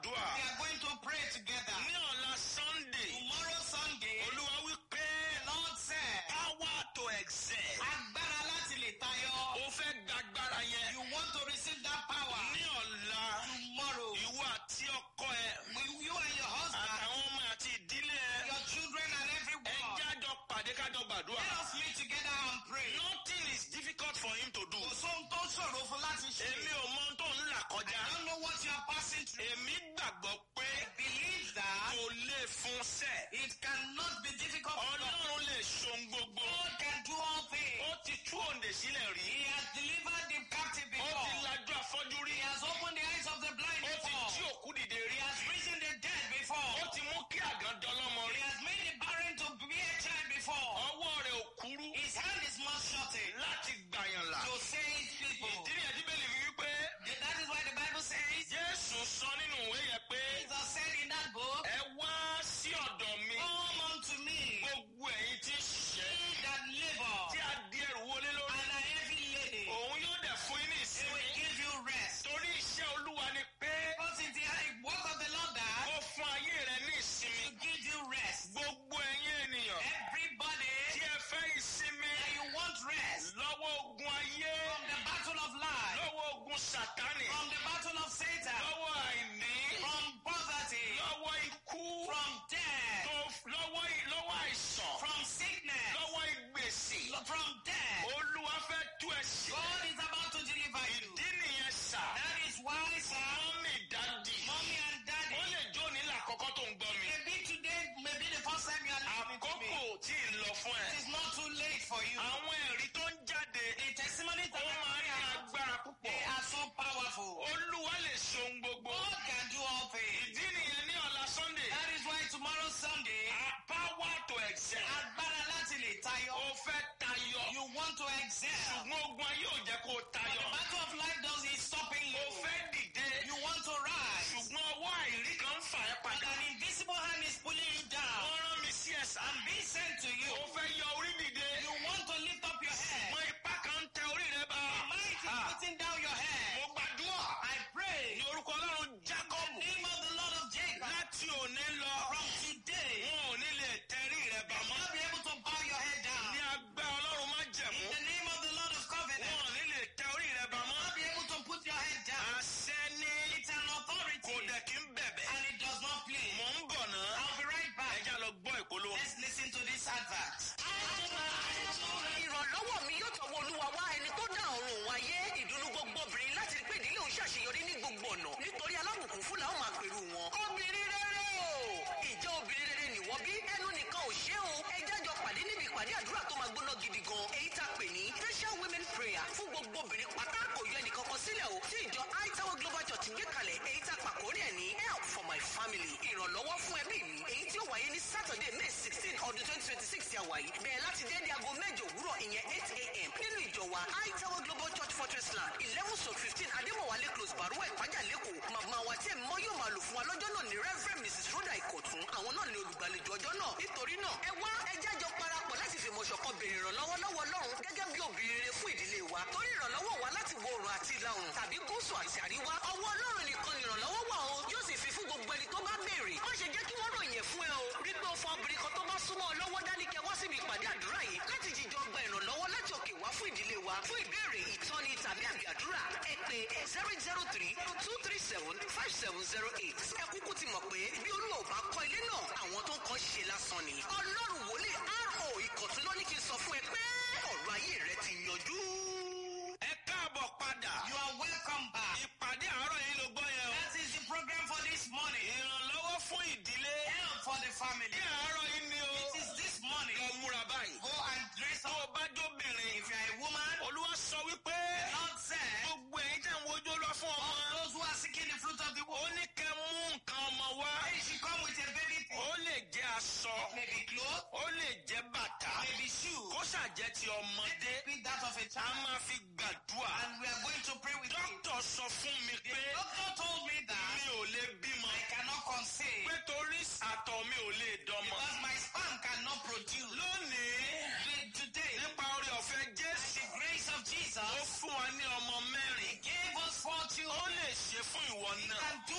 dùà. We are going to pray together. ní ọ̀la sunday Tomorrow Sunday, olúwa wí pé the Lord said, power to excel. agbára láti lè tayọ. o fẹ́ gbàgbára yẹn. You want to receive that power. ní ọ̀la Tomorrow, ìwọ àti ọkọ ẹ with you and your husband, àtàwọn ọmọ àti ìdílé ẹ your children and ẹ everyone, jájọ pàdé kájọ gbàdúrà. let us meet together and pray. nothing is difficult for him to do. Kò sóhun tó ṣòro fún láti ṣe. èmi ò mọ ohun tó ń là kọjá. I don't know what you are passing through. èmi gbàgbọ́ pé I believe that kò lè fún sẹ́. it cannot be difficult for God. ọlọ́run lè ṣohun gbogbo. God can do all things. ó ti tú òǹdè sílẹ̀ rí. He has delivered the captive ó ti before. lajú afọ́jú rí. He has opened the eyes of the blind ó ti jí before. òkú dìde He rí. has risen the dead before. ó ti mú kí àgàn dọlọ́mọ He rí. has made the barren to be a child before. ọwọ́ rẹ̀ ò kúrú His hand is not shortened láti gbàyàn là. to save people. ìdí nìyẹn tí bẹ́ẹ̀ lè fi wípé That is why the Bible says, jésù sọ nínú ìwé yẹn pé Jesus said in that book, ẹ wá sí ọ̀dọ̀ mi Come unto me, gbogbo ẹ̀yin tí ń ṣiṣẹ́ ye that labor tí a di ẹrù wọlé lórí. and are heavy laden. òun yóò dẹ̀ fún yín ní He ìsinmi. will give you rest. torí iṣẹ́ olúwa ni pé Because it's the work of the Lord that ó fún ayé rẹ ní ìsinmi. to give you rest. gbogbo ẹ̀yin ènìyàn Everybody tí ẹ fẹ́ ìsinmi that you want rest lọ́wọ́ ogun ayé from the battle of life, lọ́wọ́ ogun sàtánì from the battle of Satan, lọ́wọ́ àìní from poverty, lọ́wọ́ ikú from death, tó- lọ́wọ́ ì- lọ́wọ́ àìsàn from sickness, lọ́wọ́ ìgbèsì. from death. olúwa fẹ́ tú ẹ sí. God is about to deliver you. ìdí nìyẹn sà. That is why, sir, mọ́mì dádì. mommy and ó daddy, lè jó nílà àkọ́kọ́ tó ń gbọ́ mi. maybe today, maybe the first time you are listening to me. àkókò tí ì lọ fún ẹ. It is not too late for you. àwọn ẹ̀rí tó ń jáde. The testimonies that ó are máa ń ní coming out, agbára púpọ̀. they are so powerful. olúwa lè ṣohun gbogbo. God can do all things. ìdí nìyẹn ní ọ̀la sunday. That is why tomorrow Sunday, a power to excel. agbára láti lè tayọ. ó fẹ́ tayọ. You want to excel. ṣùgbọ́n ogun ayé ò jẹ́ kó o The tayọ. battle of life does is stopping ó you. fẹ́ dìde. You want to rise. ṣùgbọ́n ọwọ́ àìrí kan ń fà ẹ́ But padà. an invisible hand is pulling you down. wọ́n rán mi sí ẹ̀sà. I'm being sent to you. ó fẹ́ yọ orí dìde. You want to lift up your head. mọ ipá kan ń tẹ orí rẹ bá. Might is putting down your head. mo gbàdúrà. I pray. ní orúkọ ọlọ́run In jacob. the name of the Lord of Jacob. láti òní lọ. From today, wọn ò ní lè tẹrí rẹ bà you will mọ́. not be able to bow your head down. ní agbá ọlọ́run má jẹ̀mú. In the name of the Lord of Covenant, wọn ò ní lè tẹ orí rẹ bà you will mọ́. not be able to put your head down. àṣẹ ní It's an authority kò dẹ̀ kí ń bẹ̀bẹ̀. and it does not play. mò ń bọ̀ náà. I'll be right back. ẹja lọ gbọ́ ìpolówó. Let's listen to this advert. ìrànlọ́wọ́ mi yóò tọwọ́ olúwa wá ẹni tó dá ọ̀run òun ayé ìdùnnú gbogbo obìnrin láti rí pé ìdílé òun ṣàṣeyọrí ní gbogbo ọ̀nà nítorí alábùkún fún làwọn máa pèrú wọn. obìnrin rere o ìjọ obìnrin rere nìwọ bí ẹnu nìkan ò ṣe o ẹ jájọ pàdé níbi ìpàdé àdúrà tó máa gbóná gidi gan èyí tá a pè ní special women prayer fún gbogbo obìnrin pátá kò yọ ẹnìkan kan sílẹ̀ o tí ìjọ aitawo global church ń gbé kalẹ̀ èyí tá a pàkórí ẹ̀ ní help for my family ìrànlọ́wọ́ fún ẹbí mi èyí tí ó wáyé ní saturday may sixteen ọdún twenty twenty six tí a wáyé bẹ̀rẹ̀ láti dédé aago mẹ́jọ òwúrọ̀ ìyẹn eight a.m. nínú ìjọ wa aitawo global church fortress land eleven stroke fifteen adémọ̀wálé close baruwa ìpájà lẹ́kọ̀ọ́ màmá wa tí ẹ̀ mọ́ yóò máa lò fún wa lọ́jọ́ náà ní reverend mrs rhoda ìkọ̀tún àwọn náà ní olùgbàlejò ọjọ́ náà nítorí náà ẹ wá ẹ jájọ parapọ̀ láti fìmọ̀ ṣọ̀kan béèrè ìrànlọ́wọ́ lọ́wọ́ lọ́run gẹ́gẹ́ bí obìnrin rere fún ìdílé wa torí ìrànlọ́wọ́ wa láti wo oòrùn àti ìlà oòrùn tàbí gúúsù àti àríwá ọwọ́ ọlọ́run nìkan ni ìrànlọ́wọ́ wà o yóò sì fi fún gbogbo ẹni tó bá béèrè má ṣe jẹ́ kí wọ́n ròyìn ẹ̀ fún ẹ o rí pé o fọ obìnrin kan tó bá súnmọ́ ọ lọ́wọ́ dání kẹ wá síbi ìpàdé àdúrà yìí láti jíjọ gba ìrànlọ́wọ́ láti òkè wá fún ìdílé wa fún ìbéèrè ìtọ́ni tàbí àbí àdúrà ẹ pé zero zero three two three seven five seven zero eight ẹ kúkú ti mọ̀ pé bí olúwa ò bá kọ́ ilé náà àwọn tó ń kọ́ ṣe lásán ni ọlọ́run wòlíì ro ìkọ̀tún ló ní kí n sọ fún ẹ pé ọ̀rọ̀ ayé rẹ ti yanjú. ẹ káàbọ̀ padà. You are welcome back. ìpàdé àárọ̀ yìí ló gbọ́ yẹn o. That is the program for this morning. ìrànlọ́wọ́ fún ìdílé. Help for the family. ní àárọ̀ yìí ni o. It is this morning. lọ múra báyìí. Go and dress tó up. o bá jóbìnrin. If you are a woman, olúwa sọ wípé. Lord said, gbogbo ẹ̀yin tẹ̀ ń wojú lọ fún ọmọ. all those who are seeking the fruit of the ó womb, ní kẹ́ mú nǹkan ọmọ wá. they should come with a baby thing. ó lè jẹ́ aṣọ. Maybe clothes, ó lè jẹ́ bàtà. maybe shoes. kó ṣàjẹ́ ti ọmọdé. Be that of a a child. máa fi gbàdúrà. And we are going to pray with you. dókítà sọ fún mi The pé doctor told me that mi ò lè bímọ. I cannot conceive pé torí àtọ̀ mi ò lè dọmọ. because my sperm cannot produce. lónìí Today, nípa orí ọ̀fẹ́ by jésù the grace of ó Jesus, fún wa ní ọmọ mẹ́rin. gave us four ó children. lè ṣe fún ìwọ náà. Can